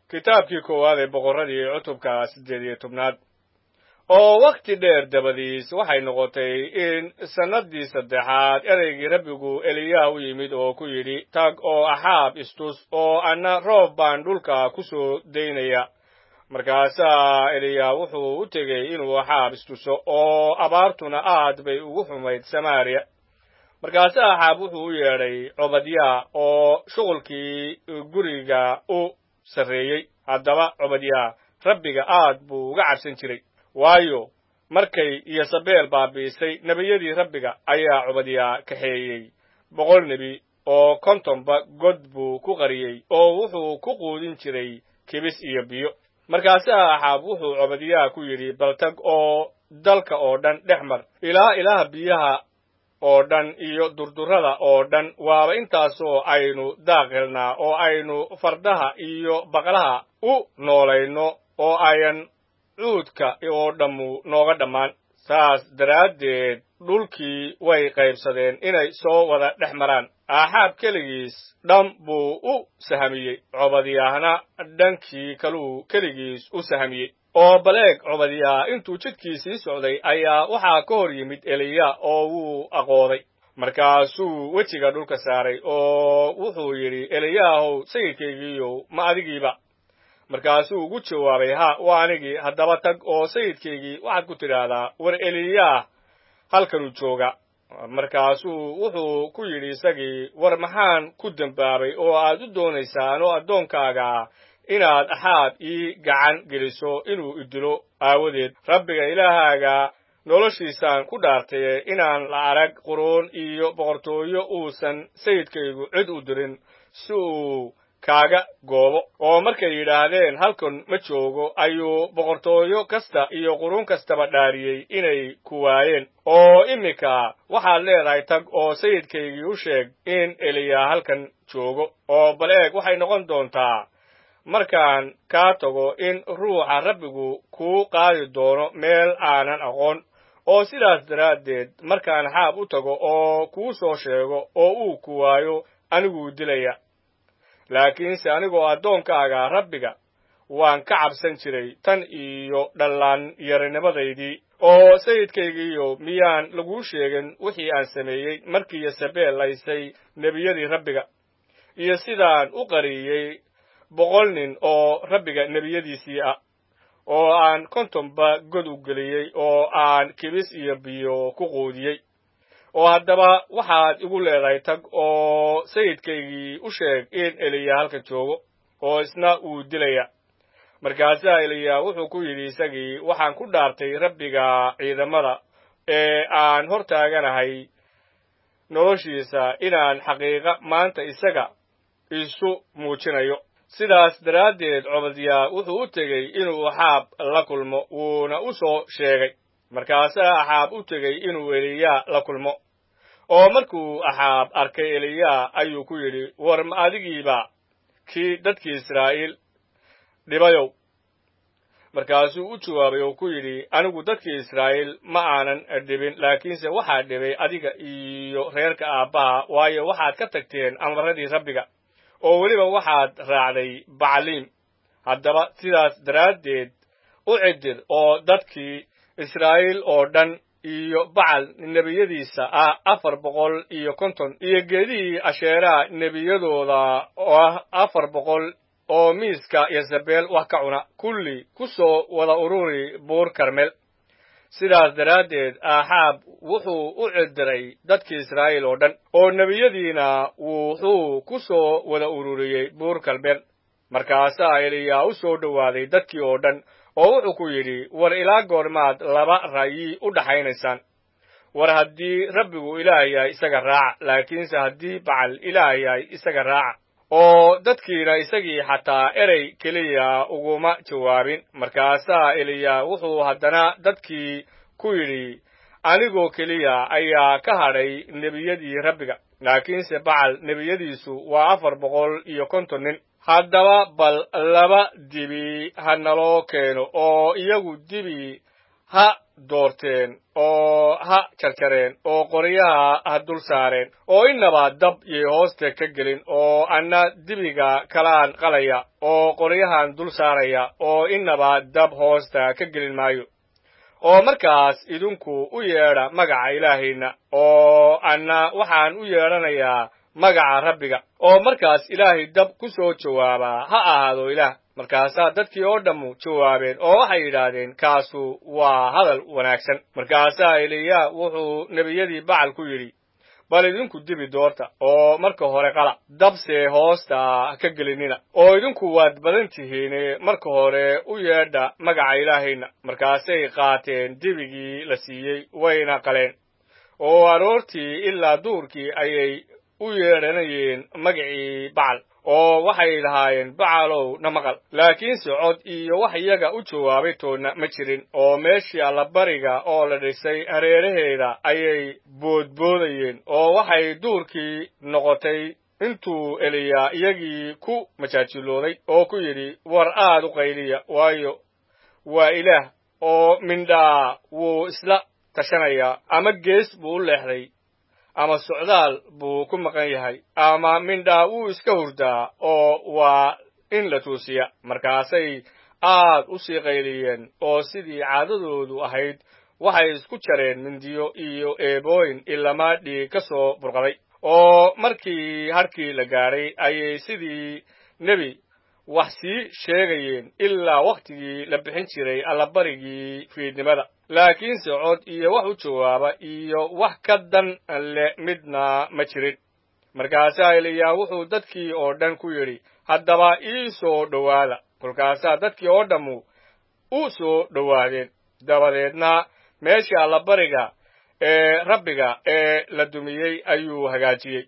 kitaabkii koowaad ee boqorradii cutubka siddeed iyo tobnaad oo wakhti dheer dabadiis waxay noqotay in sannaddii saddexaad ereygii rabbigu eliyaah u yimid oo ku yidhi tag oo axaab istus oo anna roob baan dhulka ku soo daynaya markaasaa eliyaah wuxuu u tegey inuu axaab istuso oo abaartuna aad bay ugu xumayd samaariya markaasaa axaab wuxuu u yeedhay cobadyaa oo shuqulkii guriga u sarreeyey haddaba cobadyaa rabbiga aad buu uga cabsan jiray waayo markay iyosabeel baabi'isay nebiyadii rabbiga ayaa cobadyaa kaxeeyey boqol nebi oo kontonba god buu ku qariyey oo wuxuu ku quudin jiray kibis iyo biyo markaasaa axaab wuxuu cobadyaa ku yidhi baltag oo dalka oo dhan dhex mar ilaa ilaah biyaha oo dhan iyo durdurrada oo dhan waaba intaasoo aynu daaqilnaa oo aynu fardaha iyo baqlaha u noolayno oo ayan cuudka oo dhammu nooga dhammaan saas daraaddeed dhulkii way qaybsadeen inay soo wada dhex maraan aaxaab keligiis dham buu u sahamiyey cobadyaahna dhankii kaluu keligiis u sahamiyey oo baleeg cobadyaa intuu jidkii sii socday ayaa waxaa ka hor yimid eliya oo wuu aqooday markaasuu wejiga dhulka saaray oo wuxuu yidhi eliyaahow sayidkaygiiyow ma adigiiba markaasuu ugu jawaabay ha waa anigii haddaba tag oo sayidkaygii waxaad ku tidhaahdaa war eliyaah halkanuu jooga markaasuu wuxuu ku yidhi isagii war maxaan ku dembaabay oo aad u doonaysaa anoo addoonkaaga inaad axaab ii gacan geliso inuu idilo aawadeed rabbiga ilaahaaga noloshiisaan ku dhaartaye inaan la arag quruun iyo boqortooyo uusan sayidkaygu cid u dirin si uu kaaga goobo oo markay yidhaahdeen halkan ma joogo ayuu boqortooyo kasta iyo quruun kastaba dhaariyey inay ku waayeen oo iminka waxaad leedahay tag oo sayidkaygii u sheeg in eliya halkan joogo oo bal eeg waxay noqon doontaa markaan kaa tago in ruuxa rabbigu kuu qaadi doono meel aanan aqoon oo sidaas daraaddeed markaan xaab u tago oo kuu soo sheego oo uu ku waayo aniguu dilaya laakiinse anigoo addoonkaaga rabbiga waan ka cabsan jiray tan iyo dhallaan yarinimadaydii oo sayidkaygiiyo miyaan laguu sheegin wixii aan sameeyey markii yosabeel laysay nebiyadii rabbiga iyo sidaan u qariyey boqol nin oo rabbiga nebiyadiisii ah oo aan kontonba god u geliyey oo aan kibis iyo biyo ku quudiyey oo haddaba waxaad igu leedahay tag oo sayidkaygii u sheeg in eliya halkan joogo oo isna uu dilaya markaasaa eliya wuxuu ku yidhi isagii waxaan ku dhaartay rabbiga ciidamada ee aan hor taaganahay noloshiisa inaan xaqiiqa maanta isaga isu muujinayo sidaas daraaddeed cobadyaa wuxuu u tegey inuu axaab la kulmo wuuna u soo sheegay markaasaa axaab u tegey inuu eliyaa la kulmo oo markuu axaab arkay eliyaa ayuu ku yidhi war ma adigiiba kii dadkii israa'iil dhibayow markaasuu u jawaabay oo ku yidhi anigu dadkii israa'iil ma aanan dhibin laakiinse waxaa dhibay adiga iyo reerka aabbaha waayo waxaad ka tagteen amarradii rabbiga oo weliba waxaad raacday bacliim haddaba sidaas daraaddeed u cidir oo dadkii israa'iil oo dhan iyo bacal nebiyadiisa ah afar boqol iyo konton iyo geedihii asheeraha nebiyadooda oo ah afar boqol oo miiska yosabeel wax ka cuna kulli ku soo wada ururi buur karmel sidaas daraaddeed aaxaab wuxuu u cidiray dadkii israa'iil oo dhan oo nebiyadiina wuxuu ku soo wada ururiyey buur kalmel markaasaa eliyaa u soo dhowaaday dadkii oo dhan oo wuxuu ku yidhi war ilaa goormaad laba ra'yi u dhaxaynaysaan war haddii rabbigu ilaah yahay isaga raaca laakiinse haddii bacal ilaah yahay isaga raaca oo dadkiina isagii xataa erey keliya uguma jawaabin markaasaa eliya wuxuu haddana dadkii ku yidhi anigoo keliya ayaa ka hadhay nebiyadii rabbiga laakiinse bacal nebiyadiisu waa afar boqol iyo konton nin haddaba bal laba dibi ha naloo keeno oo iyagu dibi ha doorteen oo ha jarjareen oo qoryaha ha dul saareen oo innaba dab yay hoosta ka gelin oo anna dibiga kalaan qalaya oo qoryahan dul saaraya oo innaba dab hoosta ka gelin maayo oo markaas idinku u yeedha magaca ilaahayna oo anna waxaan u yeedhanayaa magaca rabbiga oo markaas ilaahay dab ku soo jawaabaa ha ahaado ilaah markaasaa dadkii oo dhammu jawaabeen oo waxay yidhaahdeen kaasu waa hadal wanaagsan markaasaa eliya wuxuu nebiyadii bacal ku yidhi bal idinku dibi doorta oo marka hore qala dabse hoosta ka gelinina oo idinku waad badan tihiine marka hore u yeedha magaca ilaahayna markaasay qaateen dibigii la siiyey wayna qaleen oo aroortii ilaa duurkii ayay u yeedhanayeen magacii bacal oo waxay lahaayeen bacalow na maqal laakiinse cod iyo wax iyaga u jawaabay toonna ma jirin oo meeshii allabariga oo la dhisay hareeraheeda ayay boodboodayeen oo waxay duurkii noqotay intuu eliyaa iyagii ku majaajilooday oo ku yidhi war aad u qayliya waayo waa ilaah oo mindhaa wuu isla tashanayaa ama gees buu u leexday ama socdaal buu ku maqan yahay ama mindhaa wuu iska hurdaa oo waa in la tuusiya markaasay aad u sii qayliyeen oo sidii caadadoodu ahayd waxay isku jareen mindiyo iyo eebooyin ilamaa dhiig ka soo burqaday oo markii hadhkii la gaadhay ayay sidii nebi wax sii sheegayeen ilaa wakhtigii la bixin jiray allabarigii fiidnimada laakiinse cod iyo wax u jawaaba iyo wax ka dan le midna ma jirin markaasaa eliyaa wuxuu dadkii oo dhan ku yidhi haddaba ii soo dhowaada kolkaasaa dadkii oo dhammu u soo dhowaadeen dabadeedna meeshii allabariga ee rabbiga ee la dumiyey ayuu hagaajiyey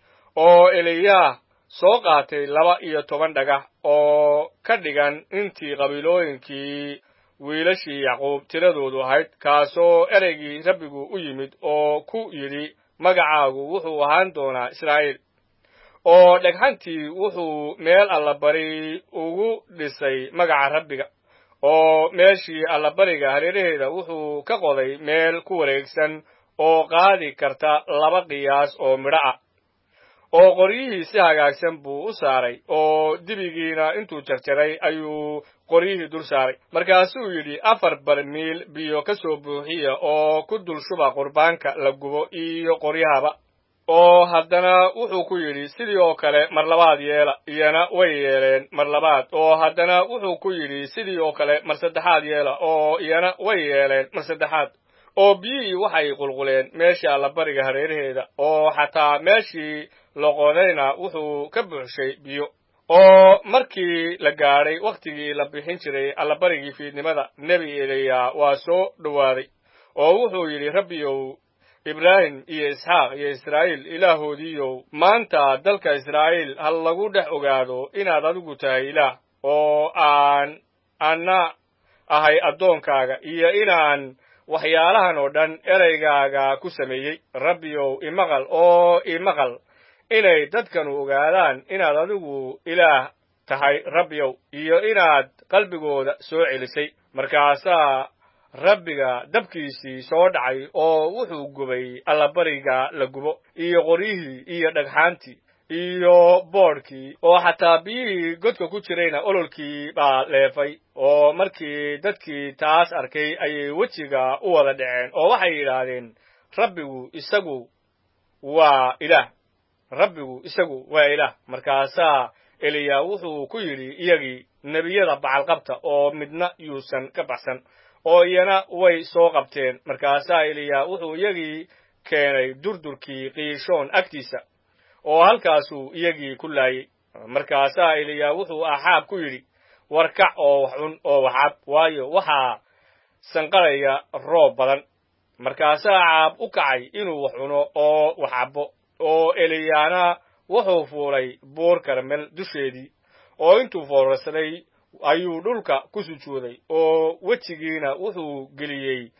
oo eliyaa soo qaatay laba iyo toban dhagax oo ka dhigan intii qabiilooyinkii wiilashii yacquub tiradoodu ahayd kaasoo ereygii rabbigu u yimid oo ku yidhi magacaagu wuxuu ahaan doonaa israa'iil oo dhegxantii wuxuu meel allabari ugu dhisay magaca rabbiga oo meeshii allabariga hareeraheeda wuxuu ka qoday meel ku wareegsan oo qaadi karta laba qiyaas oo midho ah oo qoryihii si hagaagsan buu u saaray oo dibigiina intuu jarjaray ayuu qoryihii dul saaray markaasuu yidhi afar barmiil biyo ka soo buuxiya oo ku dul shuba qurbaanka la gubo iyo qoryahaba oo haddana wuxuu ku yidhi sidii oo kale mar labaad yeela iyana way yeeleen mar labaad oo haddana wuxuu ku yidhi sidii oo kale mar saddexaad yeela oo iyana way yeeleen mar saddexaad oo biyihii waxay qulquleen meeshii allabariga hareeraheeda oo xataa meeshii loqodayna wuxuu ka buuxshay biyo oo markii la gaadhay wakhtigii la bixin jiray allabarigii fiidnimada nebi eliya waa soo dhowaaday oo wuxuu yidhi rabbiyow ibraahim iyo isxaaq iyo israa'iil ilaahoodiiyow maanta dalka israa'iil ha lagu dhex ogaado inaad adigu tahay ilaah oo aan anna ahay addoonkaaga iyo inaan waxyaalahan oo dhan ereygaaga ku sameeyey rabbiyow imaqal oo imaqal inay dadkanu ogaadaan inaad adigu ilaah tahay rabbiyow iyo inaad qalbigooda soo celisay markaasaa rabbiga dabkiisii soo dhacay oo wuxuu gubay allabariga la gubo iyo qoryihii iyo dhagxaantii iyo boodhkii oo xataa biyihii godka ku jirayna ololkii baa leefay oo markii dadkii taas arkay ayay wejiga u wada dhaceen oo waxay yidhaahdeen rabbigu isagu waa ilaah rabbigu isagu waa ilaah markaasaa eliya wuxuu ku yidhi iyagii nebiyada bacalqabta oo midna yuusan ka baxsan oo iyana way soo qabteen markaasaa eliya wuxuu iyagii keenay durdurkii qiishoon agtiisa oo halkaasuu iyagii ku laayey markaasaa eliya wuxuu axaab ku yidhi warkac oo wax cun oo wax cab waayo waxaa sanqaraya roob badan markaasaa caab u kacay inuu wax cuno oo wax cabbo oo eliyaana wuxuu fuulay buur karmel dusheedii oo intuu foorarsaday ayuu dhulka ku sujuuday oo wejigiina wuxuu geliyey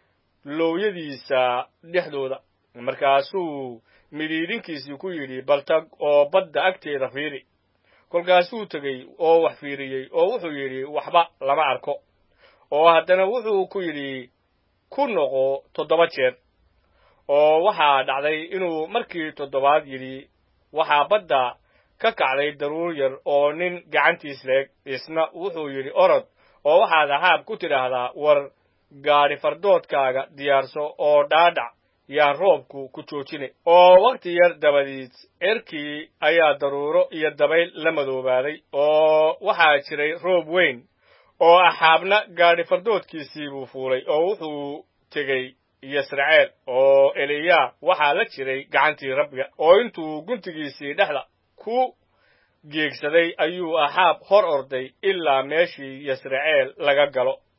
loowyadiisa dhexdooda markaasuu midhiidhinkiisii ku yidhi baltag oo badda agteeda fiiri kolkaasuu tegey oo wax fiiriyey oo wuxuu yidhi waxba lama arko oo haddana wuxuu ku yidhi ku noqo toddoba jeer oo waxaa dhacday inuu markii toddobaad yidhi waxaa badda ka kacday daruur yar oo nin gacantiis leeg isna wuxuu yidhi orod oo waxaad ahaab ku tidhaahdaa war gaadhi fardoodkaaga diyaarso oo dhaadhac yaan roobku ku joojine oo wakhti yar dabadiis cerkii ayaa daruuro iyo dabayl la madoobaaday oo waxaa jiray roob weyn oo axaabna gaadhi fardoodkiisii buu fuulay oo wuxuu tegey yasraceel oo eliyaa waxaa la jiray gacantii rabbiga oo intuu guntigiisii dhexda ku geegsaday ayuu axaab hor orday ilaa meeshii yasraceel laga galo